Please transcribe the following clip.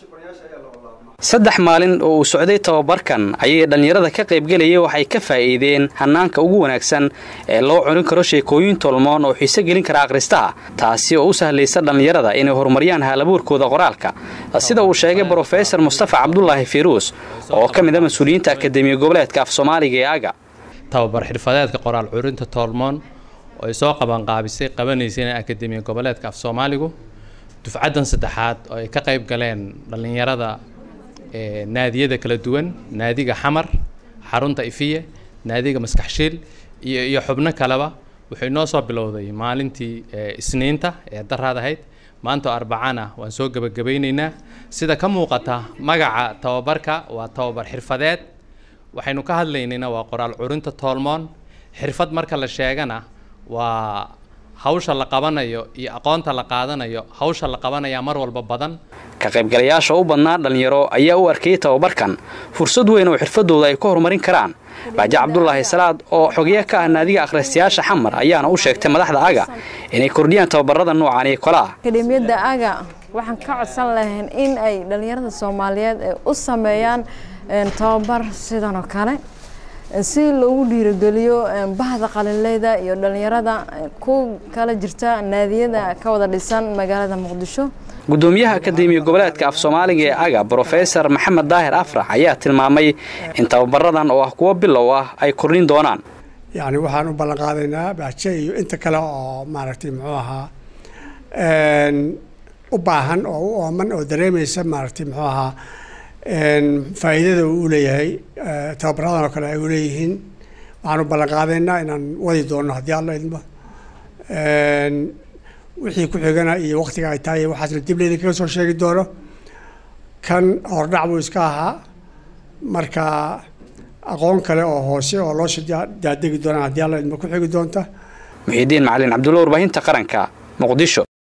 saddex maalin oo uu socday tababarkan ayay dhallinyarada ka qaybgelayay waxay ka faa'iideen hannaanka ugu wanaagsan ee loo curin karo sheekooyin tolmoon oo xiise gelin kara akhristaha taasi oo u sahlaysa dhallinyarada inay horumariyaan haalabuurkooda qoraalka sida uu sheegay brofesor mustafa cabdulaahi firuus oo ka mid a mas-uuliyiinta akademiya goboleedka af soomaaliga ee aga tababar xirfadeedka qoraal curinta toolmoon oo ay soo qabanqaabisay qabanaysayna akademiya goboleedka af soomaaligu dufcaddan saddexaad oo ay ka qayb galeen dhallinyarada naadiyada kala duwan naadiga xamar xarunta ifiye naadiga maskaxshiil iyo iyo xubno kaleba wuxuu inoo soo bilowday maalintii isniinta ee daraad ahayd maanta oo arbacana waan soo gebagabaynaynaa sida ka muuqata magaca tababarka waa tababar xirfadeed waxaynu ka hadlaynayna waa qoraal curinta toolmoon xirfad marka la sheegana waa hawsha la qabanayo iyo aqoonta la qaadanayo hawsha la qabanayaa mar walba badan ka qaybgalayaasha u badnaa dhallinyaro ayaa u arkayay tababarkan fursad weyn oo xirfadooda ay ku horumarin karaan baaje cabdulaahi salaad oo xogeya ka ah naadiga akhristayaasha xamar ayaana u sheegtay madaxda aga inay kordhiyaan tababarada noocan iyo kole ah akademiyadda aga waxaan ka codsan lahayn in ay dhallinyarada soomaaliyeed u sameeyaan tababar sidan oo kale si loogu dhiirogeliyo bahda qalinleyda iyo dhallinyarada ku kala jirta naadiyada ka wada dhisan magaalada muqdisho gudoomiyaha akademiya goboleedka af soomaaliga ee aga brofesor maxamed daahir afrax ayaa tilmaamay in tababaradan oo ah kuwo bilow ah ay kordhin doonaan yacni waxaan u ballan qaadaynaa baaje iyo inta kale oo maaragtay muxuu ahaa u baahan oo u ooman oo dareemaysa maaragtay muxuu ahaa faa'iidada uu leeyahay tababaradan oo kale ay u leeyihiin waxaan u ballan qaadaynaa inaan wadi doono haddii alla idmo wixii ku xigana iyo waktiga ay tahay waxaasna dib leydin kaga soo sheegi doono kan hordhac buu iska ahaa marka aqoon kale oo hoose oo loo daadegi doonaan haddii alla idmo ku xigi doonta muxiidiin macalin cabdulla warbaahinta qaranka muqdisho